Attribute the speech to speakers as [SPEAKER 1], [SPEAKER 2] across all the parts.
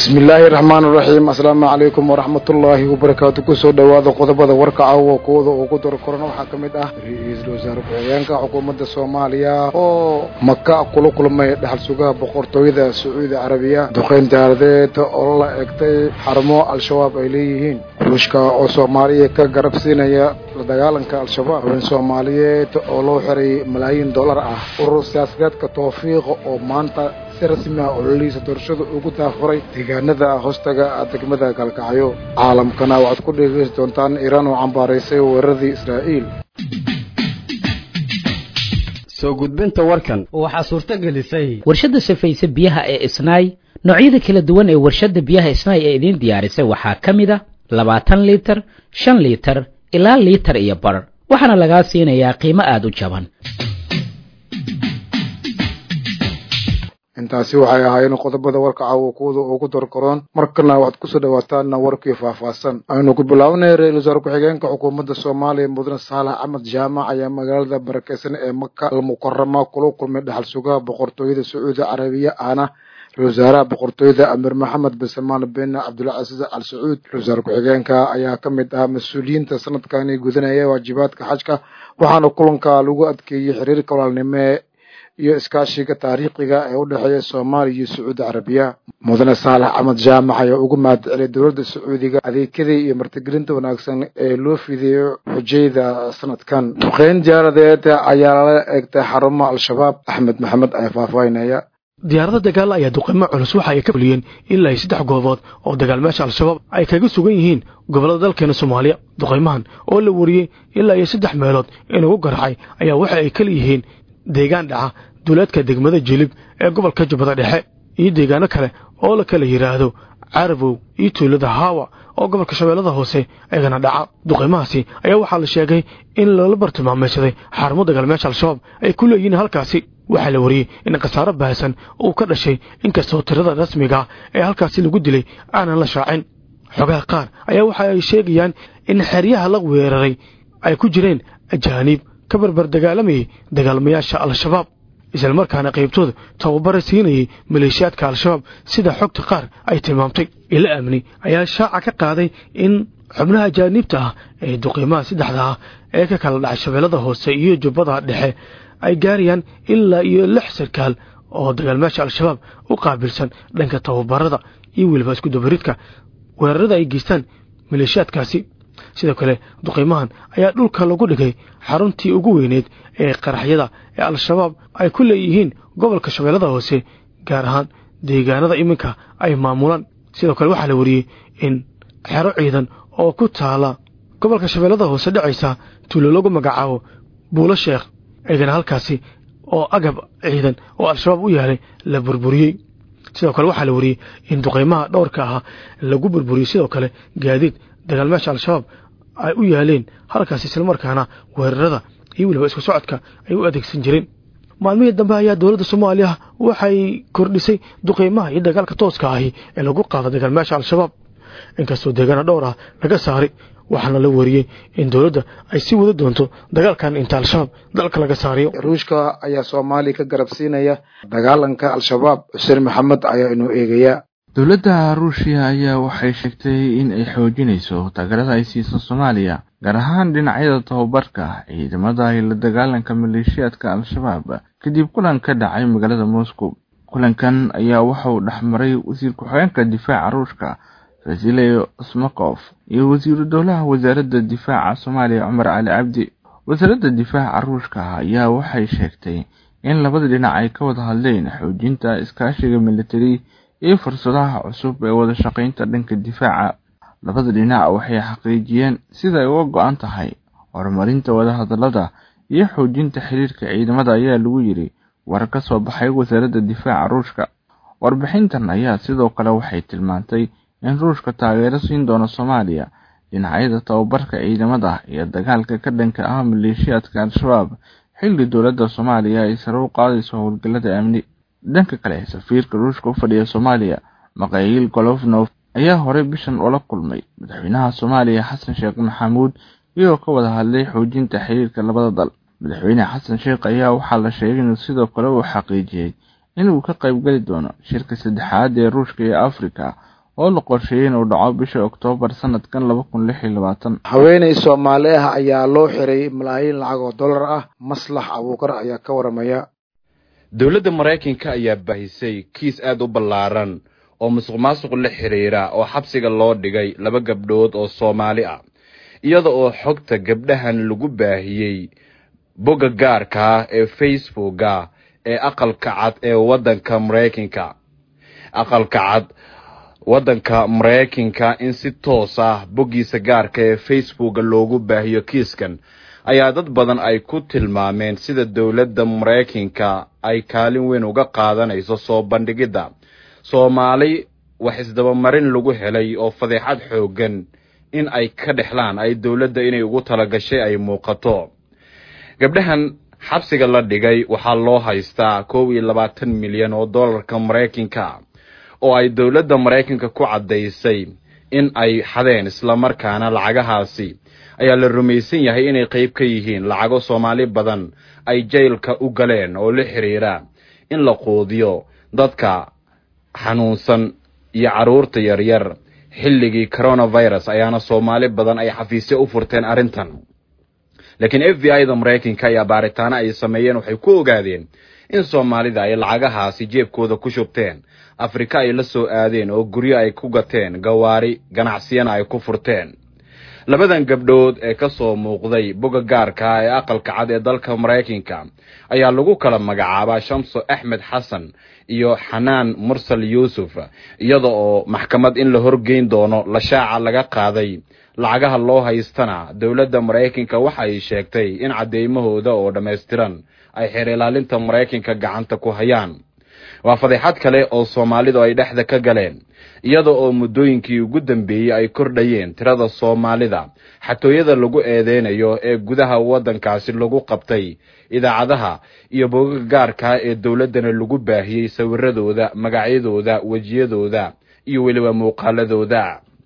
[SPEAKER 1] bismillaahi raxmaan raxiim asalaamu calaykum waraxmatullaahi wabarakaatu kusoo dhowaada qodobada warka caawa kuwada ugu daro koran waxaa ka mid ah ra-iisul wasaare ku-xigeenka xukuumadda soomaaliya oo maka kula kulmay dhaxal sugaha boqortooyada sacuudi carabiya duqeyn diyaaradeed oo la egtay xarumo al-shabaab ay leeyihiin ruushka oo soomaaliya ka garab siinaya la dagaalanka al-shabaab haween soomaaliyeed oo loo xiray malaayiin dollar ah urur siyaasadeedka tawfiiqa oo maanta si rasmi ah ololihiisa doorashada ugu daafuray deegaanada hoostaga degmada galkacyo caalamkana waxaad ku dhegeysi doontaan iiraan oo cambaaraysay weeraradii israa'iil
[SPEAKER 2] soo gudbinta warkan
[SPEAKER 3] waxaa suurto gelisay
[SPEAKER 4] warshadda safayse biyaha ee isnaay noocyada kala duwan ee warshadda biyaha isnaay ee idiin diyaarisay waxaa ka mid a labaatan liitar shan liitar ilaa liitar iyo bar waxaana lagaa siinayaa qiimo aada u jaban
[SPEAKER 1] intaasi waxay ahaayeen qodobada warka caawa kuwada ugu dorkoroon markana waxaad kusoo dhawaataan warkii faahfaahsan aynu ku bilaabanay ra-isul wasaare ku-xigeenka xukuumadda soomaaliya mudane saalax axmed jaamac ayaa magaalada barakeysan ee maka almukarama kula kulmay dhaxal sugaha boqortooyada sacuudi carabiya ahna ra-isul wasaaraha boqortooyada amiir maxamed bin salmaan bin cabdulcasiis al sacuud ra-isul wasaare ku-xigeenka ayaa ka mid ah mas-uuliyiinta sanadkani gudanaya waajibaadka xajka waxaana kulanka lagu adkeeyey xiriirka walaalnimo iyo iskaashiga taariikhiga ee u dhexeeya soomaaliya iyo sacuudi carabiya mudane saalax axmed jaamac ayaa ugu mahad celiyay dowladda sacuudiga adeegyadii iyo martigelinta wanaagsan ee loo fideeyo xujayda sanadkan duqeyn diyaaradeed ayaa lala eegtay xarumo al-shabaab axmed maxamed ayaa faahfaahinaya
[SPEAKER 5] diyaarada dagaal ayaa duqeymo culus waxa ay ka fuliyeen ilaa saddex goobood oo dagaalmeesha al-shabaab ay kaga sugan yihiin gobollada dalkeena soomaaliya duqeymahan oo la wariyey ilaa iyo saddex meelood inugu garacay ayaa waxa ay kala yihiin deegaan dhaca duleedka degmada jilib ee gobolka jubbada dhexe iyo deegaano kale oo la kala yidhaahdo carabow iyo tuulada haawa oo gobolka shabeellada hoose eegana dhaca duqeymahaasi ayaa waxaa la sheegay in lala bartilmaamaysaday xarumo dagaalmeesha al-shabaab ay ku leeyihiin halkaasi waxaa la wariyey in khasaaro baahsan uu ka dhashay inkastoo tirada rasmiga ee halkaasi lagu dilay aanan la shaacin xogaha qaar ayaa waxa ay sheegayaan in xeryaha la weeraray ay ku jireen ajaaniib ka barbar dagaalamayay dagaalmayaasha al-shabaab islamarkaana qaybtooda tababara siinayay maleeshiyaadka al-shabaab sida xogta qaar ay tilmaamtay ila amni ayaa shaaca ka qaaday in xubnaha ajaaniibta ah ee duqiimaha saddexda ah ee ka kala dhacay shabeellada hoose iyo jubbada dhexe ay gaarayaan ilaa iyo lix sarkaal oo dagaalmayaasha al-shabaab u qaabilsan dhanka tababarada iyo weliba iskudabaridka weerarada ay geystaan maleeshiyaadkaasi sidoo kale duqiimahan ayaa dhulka lagu dhigay xaruntii ugu weyneed ee qaraxyada ee al-shabaab ay ku leeyihiin gobolka shabeellada hoose gaar ahaan deegaanada iminka ay maamulaan sidoo kale waxaa la wariyey in xero ciidan oo ku taala gobolka shabeellada hoose dhacaysa tuulo lagu magacaabo buulo sheekh eegana halkaasi oo agab ciidan oo al-shabaab u yaalay la burburiyey sidoo kale waxaa la wariyey in duqeymaha dhowrka ahaa lagu burburiyey sidoo kale gaadiid dagaalmeesha al-shabaab ay u yaaleen halkaas islamarkaana weerarada iyo weliba isku socodka ay u adeegsan jireen maalmihii dambe ayaa dowladda soomaaliya waxay kordhisay duqeymaha iyo dagaalka tooska ahi ee lagu qaado dagaalmeesha al-shabaab inkastoo deegaana dhowr ah laga saaray waxaana la wariyey in dowladda ay sii wada doonto dagaalkan inta al-shabaab dalka laga saariyo
[SPEAKER 1] ruushka ayaa soomaaliya ka garab siinaya dagaalanka al-shabaab xuseen maxamed ayaa inuu eegaya
[SPEAKER 6] dowladda ruushiya ayaa waxay sheegtay in ay xoojinayso taageerada ay siiso soomaaliya gaar ahaan dhinacyada tababarka ciidamada iyo la dagaalanka maleeshiyaadka al-shabaab kadib kulan ka dhacay magaalada moscow kulankan ayaa waxauu dhexmaray wasiir ku-xigeenka difaaca ruushka vasiley smakof iyo wasiiru dowlaha wasaaradda difaaca soomaaliya cumar cali cabdi wasaaradda difaaca ruushka ayaa waxay sheegtay in labada dhinac ay ka wada hadleen xoojinta iskaashiga militari iyo fursadaha cusub ee wada shaqaynta dhanka difaaca labada dhinac waxay xaqiijiyeen sida ay uga go-an tahay horumarinta wadahadalada iyo xoojinta xiriirka ciidamada ayaa lagu yiri war ka soo baxay wasaaradda difaaca ruushka warbixintan ayaa sidoo kale waxay tilmaantay in ruushka taageero siin doono soomaaliya dhinacyada tababarka ciidamada iyo dagaalka ka dhanka ah maleeshiyaadka al-shabaab xilli dowladda soomaaliya ay sare u qaadayso howlgallada amni dhanka kale safiirka ruushka u fadhiya soomaaliya makayiil golofnof ayaa horey bishan ula kulmay madaxweynaha soomaaliya xasan sheekh maxamuud iyagoo ka wada hadlay xoojinta xiriirka labada dal madaxweyne xasan sheekh ayaa waxaa la sheegay inuu sidoo kale uu xaqiijiyey inuu ka qaybgeli doono shirka saddexaad ee ruushka iyo afrika oo la qorsheeyey inuu dhaco bisha oktoobar sanadkan laba kun lix iyo labaatan
[SPEAKER 1] haweeney soomaali ah ayaa loo xiray malaayiin lacag oo dollar ah maslax abuukar ayaa ka waramaya
[SPEAKER 2] dowladda maraykanka ayaa bahisay kiis aad u ballaaran oo musuq maasuq la xidhiira oo xabsiga loo dhigay laba gabdhood oo soomaali ah iyada oo xogta gabdhahan lagu baahiyey bogga gaarka ah ee facebooka ee aqalka cad ee waddanka maraykanka aqalka cad waddanka maraykanka in si toos ah boggiisa gaarka ee facebooka loogu baahiyo kiiskan ayaa dad badan ay ku tilmaameen sida dowladda maraykanka ay kaalin weyn uga qaadanayso soo bandhigidda soomaali wax isdabamarin lagu helay oo fadeexad xooggan in ay ka dhexlaan ay dowladda inay ugu talagashay ay muuqato gabdhahan xabsiga la dhigay waxaa loo haystaa koob iyo labaatan milyan oo dollarka maraykanka oo ay dowladda maraykanka ku caddaysay in ay xadeen islamarkaana lacagahaasi ayaa la rumaysan yahay inay qayb ka yihiin lacago soomaali badan ay jaylka u galeen oo la xidhiira in la quudiyo dadka xanuunsan iyo carruurta yaryar xilligii coronavirus ayaana soomaali badan ay xafiisyo u furteen arrintan laakiin f b i da maraykanka ayaa baaritaano ay sameeyeen waxay ku ogaadeen in soomaalida ay lacagahaasi jeebkooda ku shubteen afrika ay la soo aadeen oo guryo ay ku gateen gawaari ganacsiyana ay ku furteen labadan gabdhood ee ka soo muuqday boga gaarka ee aqalka cad ee dalka maraykanka ayaa lagu kala magacaabaa shamso axmed xasan iyo xanaan mursal yuusuf iyada oo maxkamad in la horgeyn doono lashaaca laga qaaday lacagaha loo haystana dowladda maraykanka waxa ay sheegtay in caddeymahooda oo dhammaystiran ay xeer ilaalinta maraykanka gacanta ku hayaan waa fadeexad kale oo soomaalidu ay dhexda ka galeen iyada oo muddooyinkii ugu dambeeyey ay kordhayeen tirada soomaalida xatooyada lagu eedeynayo ee gudaha waddankaasi lagu qabtay idaacadaha iyo bogaga gaarkaa ee dowladdana lagu baahiyey sawiradooda magacyadooda wejiyadooda iyo weliba muuqaaladooda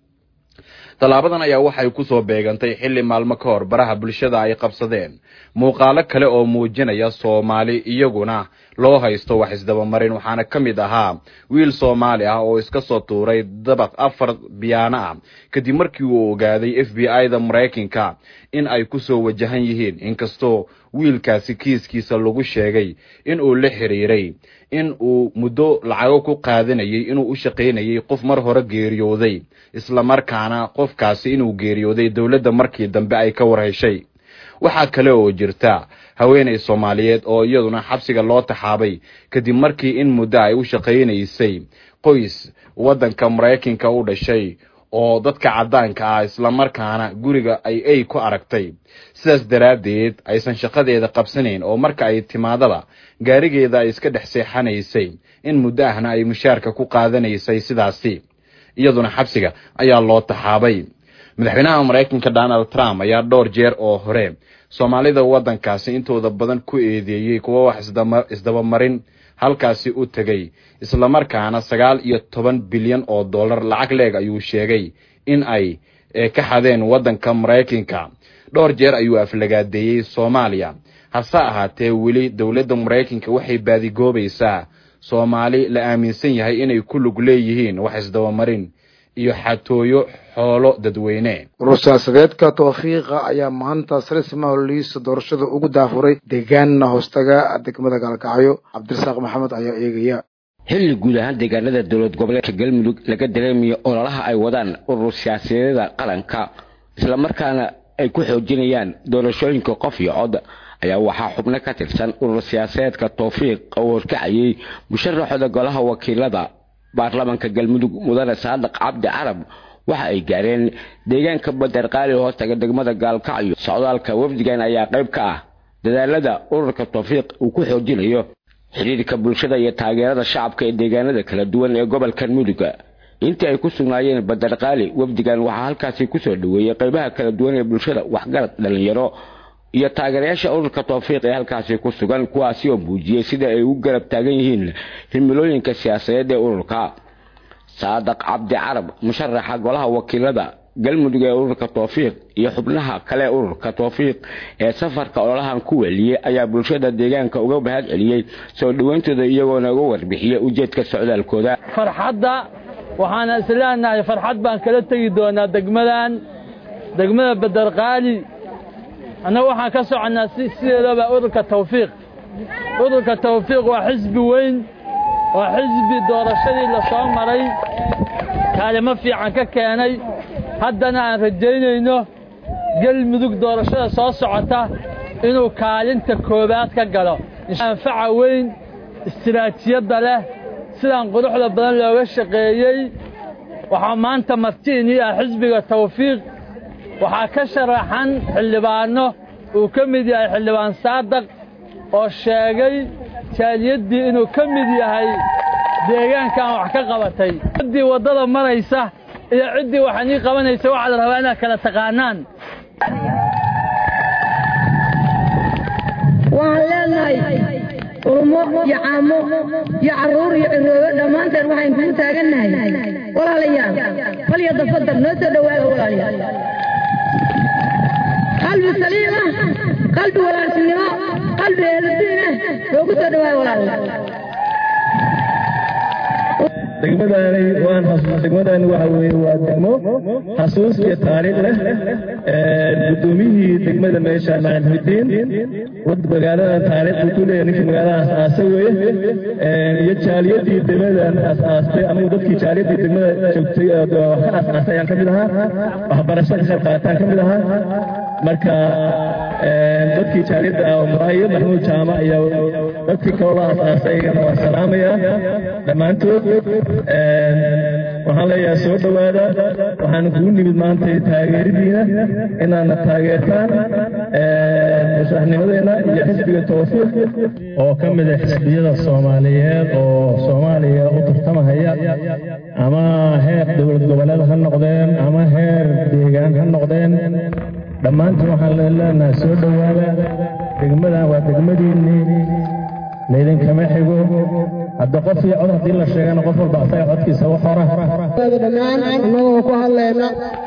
[SPEAKER 2] tallaabadan ayaa waxay ku soo beegantay xilli maalmo ka hor baraha bulshada ay qabsadeen muuqaalo kale oo muujinaya soomaali iyaguna loo haysto wax isdabamarin waxaana ka mid ahaa wiil soomaali ah oo iska soo tuuray dabaq afar biyaano ah kadib markii uu ogaaday f b i da maraykanka in ay ku soo wajahan yihiin inkastoo wiilkaasi kiiskiisa lagu sheegay in uu la xiriiray in uu muddo lacago ku qaadanayay inuu u shaqaynayay qof mar hore geeriyooday islamarkaana qofkaasi inuu geeriyooday dowladda markii dambe ay ka warheshay waxaa kale oo jirta haweenay soomaaliyeed oo iyaduna xabsiga loo taxaabay kadib markii in muddo ay u shaqaynaysay qoys waddanka maraykanka u dhashay oo dadka caddaanka ah islamarkaana guriga ay ay ku aragtay sidaas daraaddeed aysan shaqadeeda qabsanayn oo marka ay timaadaba gaarigeeda ay iska dhex seexanaysay in muddo ahna ay mushaarka ku qaadanaysay sidaasi iyaduna xabsiga ayaa loo taxaabay madaxweynaha maraykanka donald trump ayaa dhowr jeer oo hore soomaalida waddankaasi intooda badan ku eedeeyey kuwa wax isdabamarin halkaasi u tegay islamarkaana sagaal iyo toban bilyan oo dollar lacag leeg ayuu sheegay in ay ka xadeen waddanka maraykanka dhowr jeer ayuu aflagaadeeyey soomaaliya hase ahaatee weli dowladda maraykanka waxay baadigoobaysaa soomaali la aaminsan yahay inay ku lug leeyihiin wax isdabamarin iyo xatooyo xoolo dadweyne
[SPEAKER 1] urur siyaasadeedka tawfiiqa ayaa maanta salisma holiisa doorashada ugu daafuray deegaanna hoostaga degmada gaalkacyo cabdirasaaq maxamed ayaa eegaya
[SPEAKER 3] xilli guud ahaan deegaanada dowlad goboleedka galmudug laga dareemayo ololaha ay wadaan urur siyaasadeeda qaranka islamarkaana ay ku xoojinayaan doorashooyinka qof iyo cod ayaa waxaa xubno ka tirsan urur siyaasadeedka tawfiiq oo horkacayay musharaxooda golaha wakiilada baarlamaanka galmudug mudane saadiq cabdi carab waxa ay gaareen deegaanka baderqaali hoostaga degmada gaalkacyo socdaalka wafdigan ayaa qayb ka ah dadaalada ururka tawfiiq uu ku xoojinayo xidhiirka bulshada iyo taageerada shacabka ee deegaanada kala duwan ee gobolkan muduga intii ay ku sugnaayeen baderqaali wafdigan waxaa halkaasi kusoo dhoweeyey qaybaha kala duwan ee bulshada waxgarad dhalinyaro iyo taageerayaasha ururka tawfiiq ee halkaasi ku sugan kuwaasi oo muujiyey sida ay u garab taagan yihiin himilooyinka siyaasadeed ee ururka saadaq cabdi carab musharaxa golaha wakiilada galmudug ee ururka tawfiiq iyo xubnaha kale ururka tawfiiq ee safarka ololahan ku weliyey ayaa bulshada deegaanka uga mahad celiyey soo dhoweyntooda iyagoona uga warbixiyey ujeedka socdaalkooda
[SPEAKER 7] farxadda waxaana isleenahay farxad baan kala tegi doonaa degmadan degmada bederqaali annagu waxaan ka soconnaa sideedaba ururka tawfiiq ururka tawfiiq waa xisbi weyn waa xisbi doorashadii la soo maray kaalimo fiican ka keenay haddana aan rajaynayno gelmudug doorashada soo socota inuu kaalinta koowaad ka galo anfaca weyn istiraatijiyadda leh sidaan quruxda badan looga shaqeeyey waxaa maanta martiinii ah xisbiga tawfiiq waxaa ka sharaxan xildhibaanno uu ka mid yahay xildhibaan saadaq oo sheegay jaaliyaddii inuu ka mid yahay deegaankan wax ka qabatay ciddii waddada maraysa iyo ciddii waxanii qabanaysa waxaa la rabaa inaad kala taqaanaan
[SPEAKER 8] waxaan leenahay ulmo iyo caamo iyo carruur iyo ciroobe dhammaanteen waxayn kugu taagannahay walaalayaal falya dafadar noo soo dhowaaga walaalayaal qalbi saliima qalbi walaaltinimo qalbi eheladiina loogu soo dhowaaga walaalayaal
[SPEAKER 9] degmadaani waan degmadaani waxa weeye waa degmo xasuus iyo taariikh leh guddoomiyihii degmada meesha macalhudiin wad magaaladan taariikhda ku leeyahay ninkii magaalada asaasa weeye iyo jaaliyadii degmadan asaastay anigu dadkii jaaliyadii degmada joogtay wax ka asaasay ayaan ka mid ahaa waxbarasho ka qayb qaataan ka mid ahaa marka dadkii jaaliyadda ah muraayo maxmuud jaamac iyo dadkii kaloo asaasay iyagana waan salaamayaa dhammaantood waxaan leeyahay soo dhowaada waxaan kugu nimid maanta taageeridiina inaadna taageertaan madaxnimadeena iyo xisbiga tawfiiq oo ka mid ah xisbiyada soomaaliyeed oo soomaaliya u tartamahaya ama heer dowlad goboleed ha noqdeen ama heer deegaan ha noqdeen dhammaantiin waxaan leenahay soo dhowaada degmadan waa degmadiinnii laydinkama xigo hadda qof iyo cod haddii la sheegana qof walba asaga codkiisa u qora
[SPEAKER 10] dhammaan annagoo ku hadlayna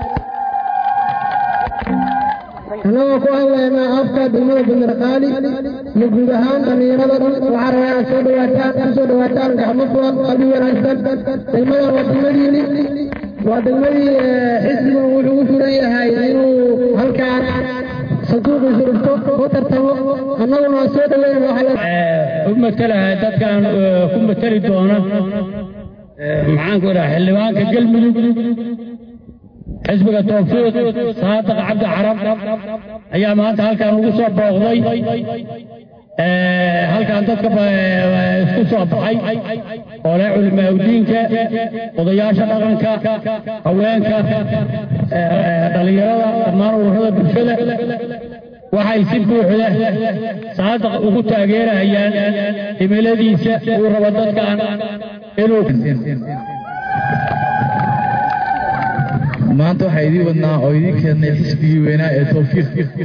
[SPEAKER 10] annagoo ku hadlayna afka degmada bandarqaali iyo guud ahaan dhallinyarada dhan waxaa rabaa inaad soo dhawaataan ku soo dhawaataan gacmo furan qalbi wanaagsan degmadan waa degmadiini waa degmadii xisbigan wuxuu u furan yahay inuu halkaan sanduuqiisu dhigto ku tartamo annaguna waa soo dhaweyn
[SPEAKER 11] u matelahay dadkan ku mateli doona maxaanku idhaha xildhibaanka galmudug xisbiga tawfiiq saadiq cabdi carab ayaa maanta halkan ugu soo booqday halkan dadka isku soo baxay oo leh culimaaudiinka odayaasha dhaqanka haweenka dhallinyarada dhammaan ururada bulshada waxay si buuxda saadiq ugu taageerahayaan himiladiisa uu rabo dadkan inuu
[SPEAKER 12] maanta waxaa idiin wadnaa oo idiin keennay xisbigii weynaa ee tawfiiq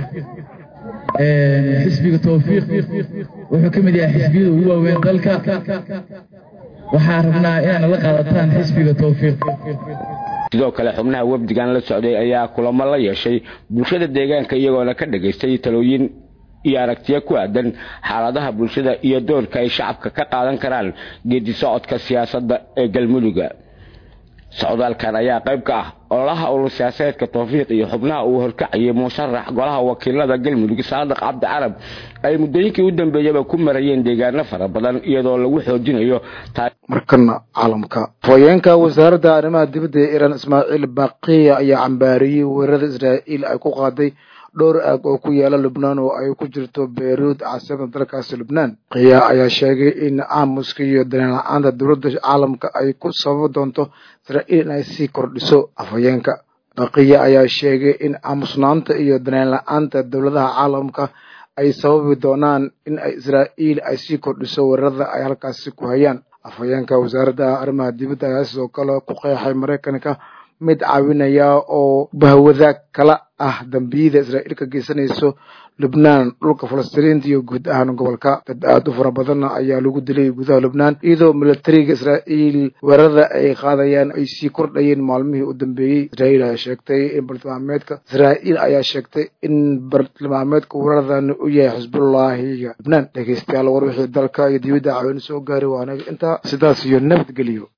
[SPEAKER 12] xisbiga tawfiiq wuxuu ka mid yahay xisbiyada ugu waaweyn dalka waxaa rabnaa inaad la qaadataan xisbiga tawfiiq
[SPEAKER 3] sidoo kale xubnaha wafdigan la socday ayaa kulamo la yeeshay bulshada deegaanka iyagoona ka dhagaystay talooyin iyo aragtiyo ku aadan xaaladaha bulshada iyo doorka ay shacabka ka qaadan karaan geedi socodka siyaasadda ee galmuduga socdaalkan ayaa qayb ka ah ololaha urur siyaasadeedka tawfiiq iyo xubnaha uu horkacayay musharax golaha wakiilada galmudug saadiq cabdi carab ay muddooyinkii u dambeeyaba ku marayeen deegaano fara badan iyadoo lagu xoojinayo
[SPEAKER 1] markana caalamka haweenka wasaaradda arrimaha dibadda ee iiraan ismaaciil baqiya ayaa cambaariyey weerarada israa'iil ay ku qaaday dhowr aag oo ku yaala lubnaan oo ay ku jirto beyruud caasimada dalkaasi lubnaan qiya ayaa sheegay in aamuska iyo daneen la-aanta dowladda caalamka ay ku sababi doonto israa'iil in ay sii kordhiso afhayeenka baqiya ayaa sheegay in aamusnaanta iyo daneen la-aanta dowladaha caalamka ay sababi doonaan in ay israa'iil ay sii kordhiso weerarada ay halkaasi ku hayaan afhayeenka wasaaradda arrimaha dibadda ayaa sidoo kale ku qeexay maraykanka mid caawinaya oo bahwadaag kala ah dambiyada israa'iil ka geysanayso lubnaan dhulka falastiiniinta iyo guud ahaan gobolka dad aada u fara badanna ayaa lagu dilay gudaha lubnaan iyadoo militariga israa'iil weerarada ay qaadayaan ay sii kordhayeen maalmihii u dambeeyey israa'iil ayaa sheegtay in bartilmaameedka israa'iil ayaa sheegtay in bartilmaameedka weeraradan u yahay xisbullaahiga lubnaan dhegeystayaal war wixii dalka iyo dibadda caawin soo gaari waanaga intaa sidaas iyo nabadgeliyo